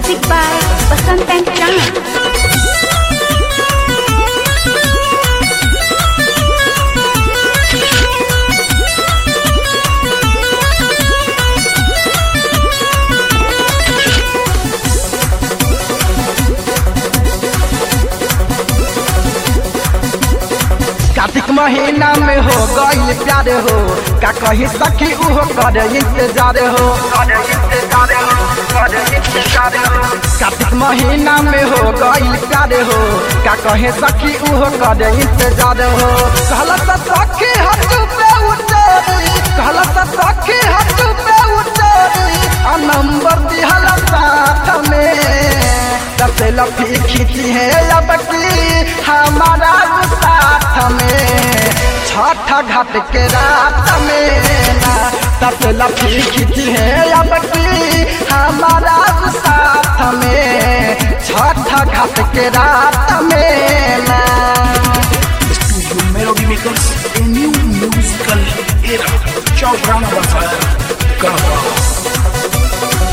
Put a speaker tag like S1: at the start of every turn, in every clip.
S1: Music by Basant and Chan.
S2: Kartik महीना में हो गई प्यार हो का कही सखी उहो कर इंतजार हो कार्तिक महीना में हो गई प्यार हो का कहे सखी उहो कर इंतजार हो कहला त सखी हट पे उतरी कहला त सखी हट पे उतरी आ नंबर दिहल साथ में सबसे लफी खींची है अब की हमारा साथ में छठ घाट के रात में ना सबसे लफी खींची है अब की हमारा साथ में छठ घाट के रात में ना
S3: Studio Melody Makers, a new musical era. Ciao, Brahma Bazaar. Gaba.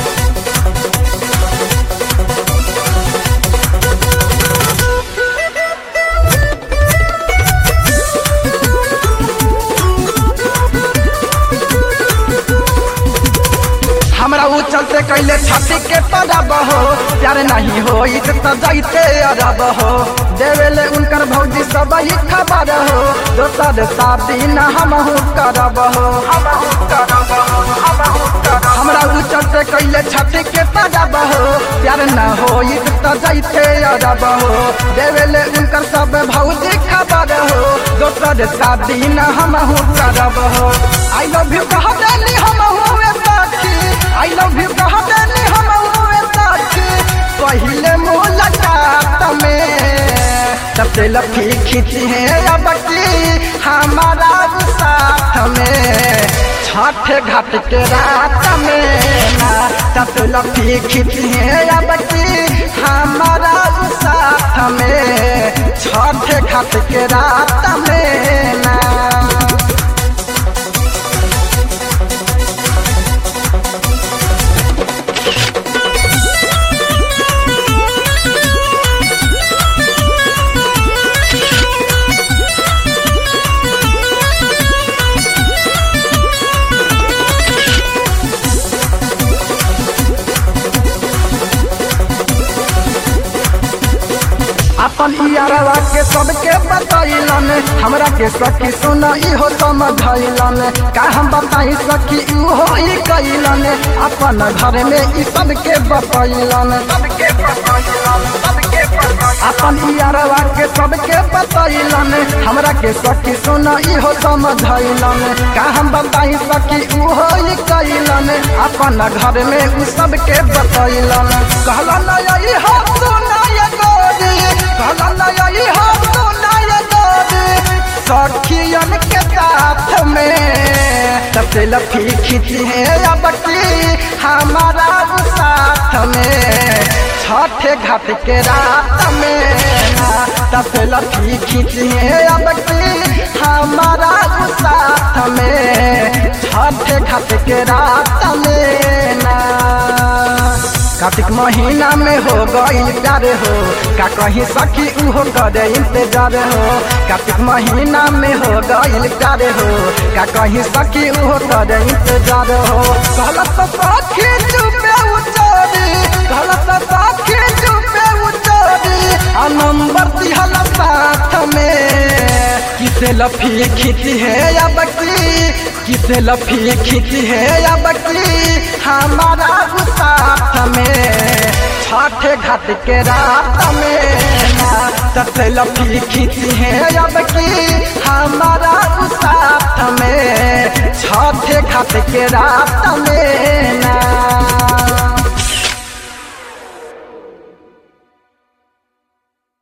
S2: हमरा ऊ चलते कैले छाती के पड़ब हो प्यार नहीं हो तो जाइते अरब हो देवेले उनकर भौजी सब ही खबर हो दोसर शादी न हम करब हो हमरा ऊ चलते कैले छाती के पड़ब हो प्यार न हो तो जाइते अरब हो देवेले उनकर सब भौजी खबर हो दोसर शादी न हम करब हो आई लव यू कह देली हम हुए साथी आई लव यू कह देली हम हुए साथी पहले मुलाकात में सबसे लफी खींची है अब की हमारा साथ में छठ घाट के रात में ना सबसे लफी खींची है अब की हमारा साथ में छठ घाट के रात में ना अपन यारवा के सबके बतैलन हमरा के सखी सुन इहो समझैलन का हम बताई सखी इहो ही कैलन अपन घर में ई सबके बतैलन अपन यारवा के सबके बतैलन हमरा के सखी सुन इहो समझैलन का हम बताई सखी उहो ही कैलन अपन घर में उ सबके बतैलन कहलन यही हो सुनाय गोरी कहलन यही हो सुनाय गोरी सखियन के साथ में सबसे लफी खींची है अब की हमारा साथ में छठ घाट के रात में ना सबसे लफी खींची है अब की हमारा साथ में छठ घाट के रात में ना कार्तिक महीना में हो गई प्यार हो का कहीं सखी उहो करे इंतजार हो कार्तिक महीना में हो गई प्यार हो का कहीं सखी उहो करे इंतजार हो गलत सखी चुपे उचोरी गलत सखी चुपे उचोरी आ नंबर दिहल साथ में किसे लफी खींची है अब की किसे लफी खींची है अब की हमारा साथ में छठ घाट के रात में ना सबसे लफी खींची है अब की हमारा साथ में छठ घाट के रात में ना